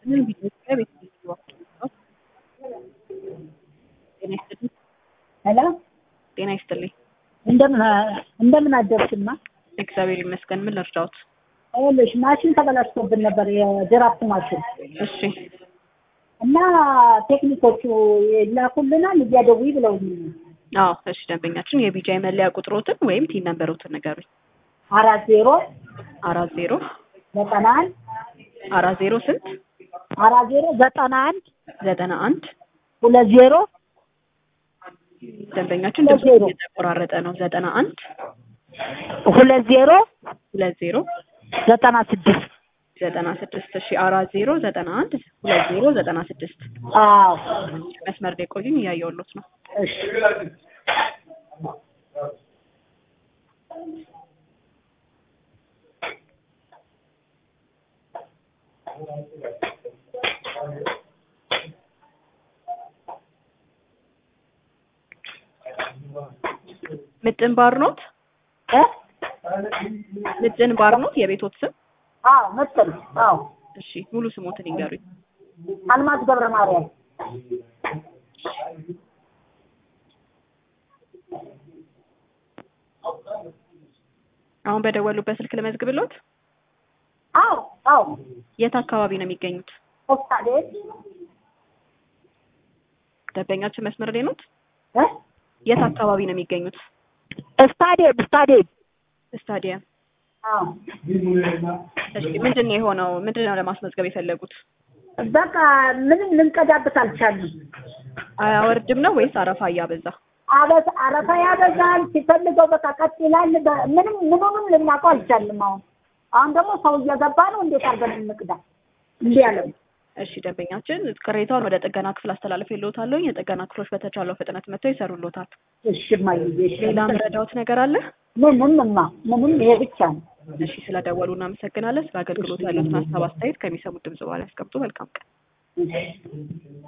ምን ቢጠይቅ ቤት ጤና ይስጥልኝ። ሄሎ ጤና ይስጥልኝ። እንደምን እንደምን አደርሽማ? እግዚአብሔር ይመስገን። ምን ልርዳዎት? ይኸውልሽ ማሽን ተበላሽቶብን ነበር፣ የድራፍት ማሽን እሺ እና ቴክኒኮቹ ይላኩልናል እያደውይ ብለውኝ አዎ፣ እሺ ደንበኛችን የቢጃይ መለያ ቁጥሮትን ወይም ቲን ነንበሮትን ንገሩኝ። አራት ዜሮ አራት ዜሮ ዘጠና አንድ አራት ዜሮ ስንት አራት ዜሮ ዘጠና አንድ ዘጠና አንድ ሁለት ዜሮ ደንበኛችን ሁለት ድምፁ ዜሮ እየተቆራረጠ ነው። ዘጠና አንድ ሁለት ዜሮ ሁለት ዜሮ ዘጠና ስድስት ዘጠና ስድስት እሺ አራት ዜሮ ዘጠና አንድ ሁለት ዜሮ ዘጠና ስድስት አዎ መስመር ላይ ቆዩኝ፣ እያየሁሎት ነው። እሺ ምጥን ባር ኖት? እ ምጥን ባር ኖት የቤቶት ስም? አዎ መሰል አዎ እሺ ሙሉ ስሞትን ይንገሩኝ። አልማዝ ገብረ ማርያም አሁን በደወሉበት ስልክ ልመዝግብሎት? አዎ አዎ የት አካባቢ ነው የሚገኙት? ኦስታዴት ደንበኛችን መስመር ላይ ኖት? እ የት አካባቢ ነው የሚገኙት? ስታዲየም ስታዲየም ስታዲየም። አዎ እሺ ምንድን ነው የሆነው? ምንድን ነው ለማስመዝገብ የፈለጉት? በቃ ምንም ልንቀዳበት አልቻልንም። አያወርድም ነው ወይስ አረፋ እያበዛ? አበስ አረፋ ያበዛል። ሲፈልገው በቃ ቀጥ ይላል። በ- ምንም ምኑንም ልናውቀው አልቻልንም። አሁን አሁን ደግሞ ሰው እየገባ ነው። እንዴት አድርገን እንቅዳ? እንዲህ ያለው እሺ ደንበኛችን ቅሬታውን ወደ ጥገና ክፍል አስተላልፍ የለውታለሁ። የጥገና ክፍሎች በተቻለው ፍጥነት መጥተው ይሰሩሎታል። እሺ እማዬ፣ እሺ። ሌላ ምረዳውት ነገር አለ? ምንም እማ ምንም ይሄ ብቻ ነው። እሺ ስለደወሉ እናመሰግናለን። ስለ አገልግሎት ያሉትን ሀሳብ አስተያየት ከሚሰሙት ድምጽ በኋላ ያስቀምጡ። መልካም ቀን። እሺ